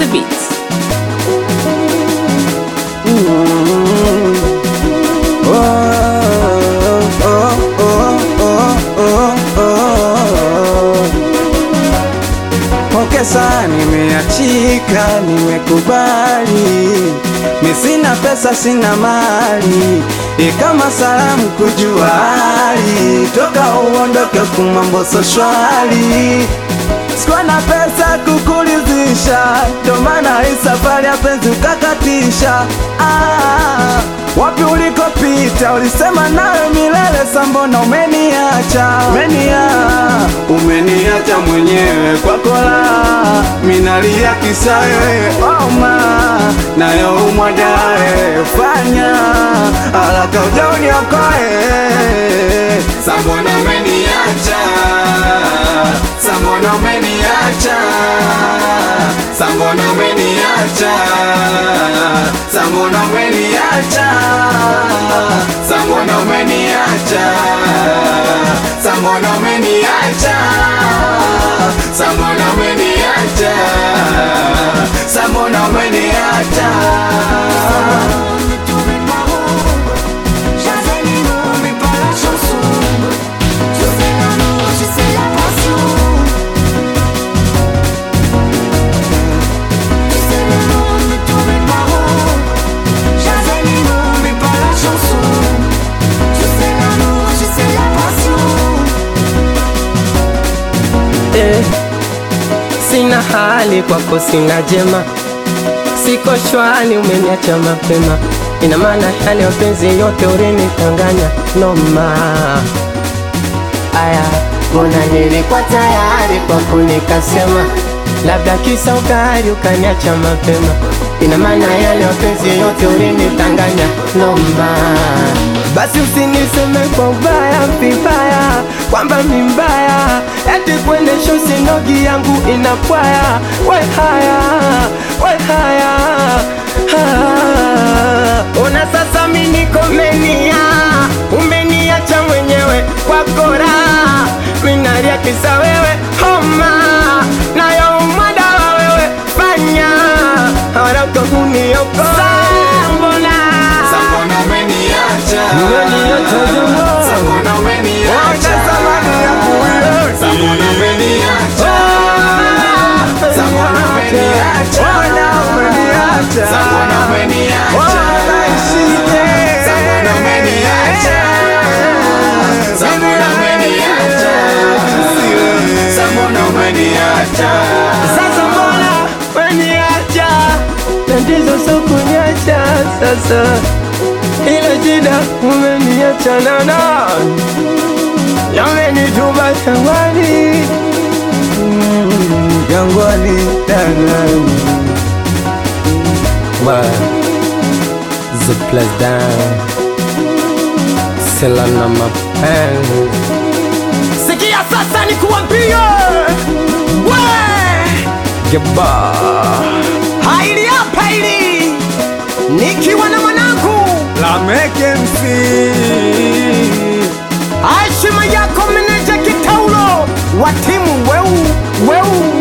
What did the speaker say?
Beats. Pokesa, nimeachika, nimekubali, mi sina pesa, sina mali, ikama salamu kujua hali, toka uondoke kumambo so shwari, sikuwa na pesa kukulizisha, ndo maana hii safari ya penzi ukakatisha. Ah, wapi ulikopita ulisema nawe milele, sambona umeniacha, umenia umeniacha mwenyewe kwa kola, minalia kisa wewe oma, nayo umwadae, fanya haraka uja uniokoe, sambona umeniacha, sambona umeniacha, sambona umeniacha, sambona umeniacha, sambona umeniacha, sambona umeniacha, sambona umeniacha, sambona umeniacha. Ne tombez pas haut, j'avais les mots mais pas la chanson. Tu sais l'amour, tu sais la passion. Tu sais le monde, ne tombez pas haut, j'avais les mots mais pas la chanson. Tu sais l'amour, tu sais la passion. Eh, sina hali kwako, sina jema, siko shwari, umeniacha mapema. Ina maana yale mapenzi yote ulinitanganya noma. Aya, mbona nilikuwa tayari kwako, nikasema labda kisa ukali ukaniacha mapema. Ina maana yale mapenzi yote ulinitanganya noma. Basi usiniseme kwa ubaya vibaya, kwamba mi mbaya, eti kuendesha usinogi yangu inapwaya. We haya, we haya, ha. Ona sasa mi niko menia, umeniacha mwenyewe kwa kora, minalia kisa wewe homa, nayo umadawa wewe fanya haraka uniokoe. Mbona Sambona umeniacha, Umeniacha jamaa. Sambona umeniacha, Samani yangu wewe. Sambona umeniacha, Sambona umeniacha, Sambona umeniacha, Sambona umeniacha, Sambona umeniacha, Sambona umeniacha. Sasa mbona weniacha tatizo sio kuniacha sasa, ila shida umeniacha na nani, yamenituma shambani Jangwani dangani The place down Sela na mapenzi Sikia sasa ni kuambie We Geba Haili hapa hili Nikiwa na mwanangu Lameke MC Heshima yako meneja kitaulo wa timu weu weu